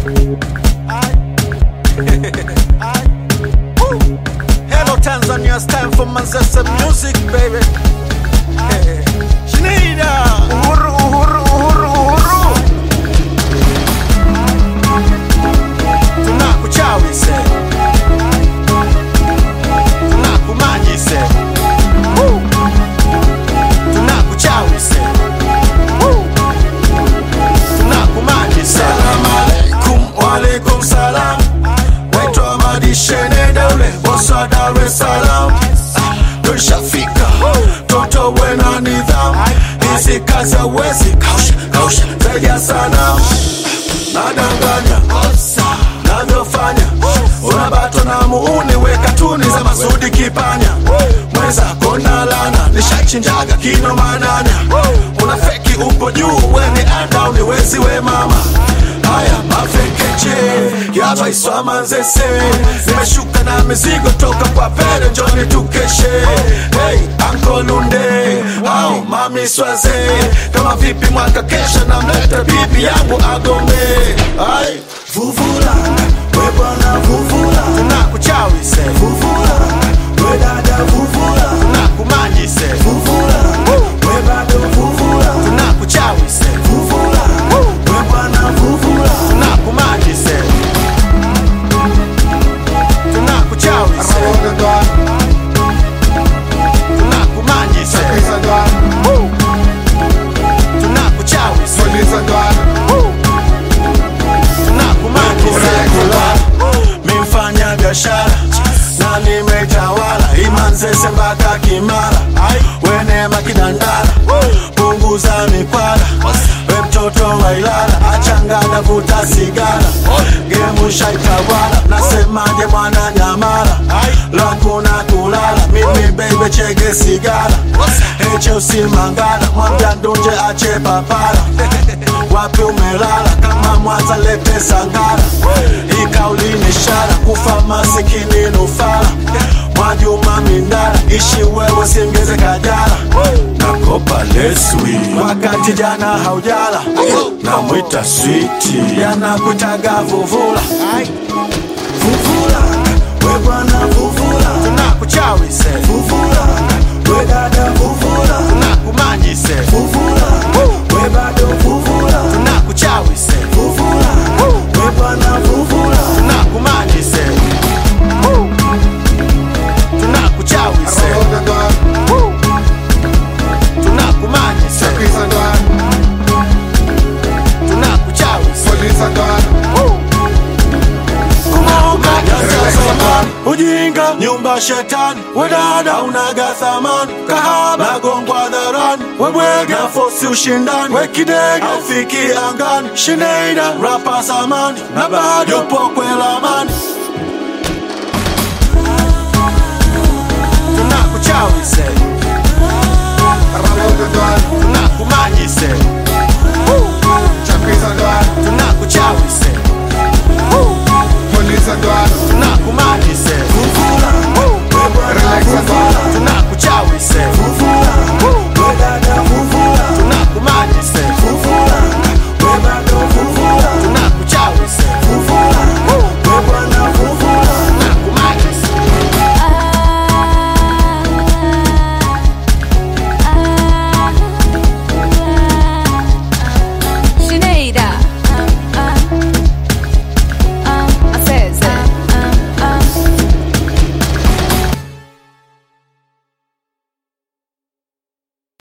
Hello Tanzania, it's time for Manzesa music baby. Hey. Shinida. Uhuru, uhuru, uhuru, uhuru. Tunakuchawi se. Tunakumanyi se. Woo. Tunakuchawi se. Woo. Tunakumanyi se. Salam alaikum, wa alaikum salam. Waitwa madishene daule, bosa Dar es Salaam. Tushafika, toto wena nidhamu. Hizi kazi hawezi kausha, kausha, zaidi ya sanamu. Nadanganya, navyofanya unabatwa na muuni, weka tuni za Masudi Kipanya. Mwenzako na lana, nishachinjaga kino mananya. Una feki upo juu, weni anda uniwezi we mama. Haya mafekeche yaba iswa manzese, nimeshuka na mizigo toka kwa pere, njoni tukeshe. Hey, ankolunde au mami swaze, kama vipi mwaka kesho namleta bibi yangu agombe. Ay, Vuvula, we bwana vuvula, tunakuchawi se, vuvula, we dada vuvula, tunakumanyi se, vuvula, we bado vuvula, tunakuchawi se, vuvula, we bwana vuvula, tunakumanyi se, tunakuchawi se, tunakumanyi se, tunakuchawi se, tunakumanyi se. Mimfanya biashara na nimetawala Imanzese mpaka Kimara, wenema kidandara, punguza mikwara, we mtoto wa Ilala, achanganya vuta sigara, gemu shaitawala, nasemaje mwana Nyamara, langu na kulala, mimi bebe chege sigara, eche usimangala, mwambia ndunje ache papara, wapi umelala, kama Mwanza lete sangara, ikauli ni ishara, kufa masikini nufala, Mwajuma Mindara, ishi wewe singeze kajala, nakopa leswi wakati jana haujala, namwita switi, yanakutaga vuvula, vuvula, we bwana vuvula, tunakuchawi se, vuvula, we dada vuvula, tunakumanyi se, vuvula, we bado vuvula, tunakuchawi se, vuvula, we bwana vuvula, tunakumanyi se, tunakuchawi se, tunakumanyi se, tunakuchawi se. ujinga nyumba shetani wedada unaga thamani kahaba nagongwa dharani webwege nafosi ushindani wekidege aufiki angani shineida rapa zamani na bado yupo kwelamani tunakuchawi se tunakumanyi se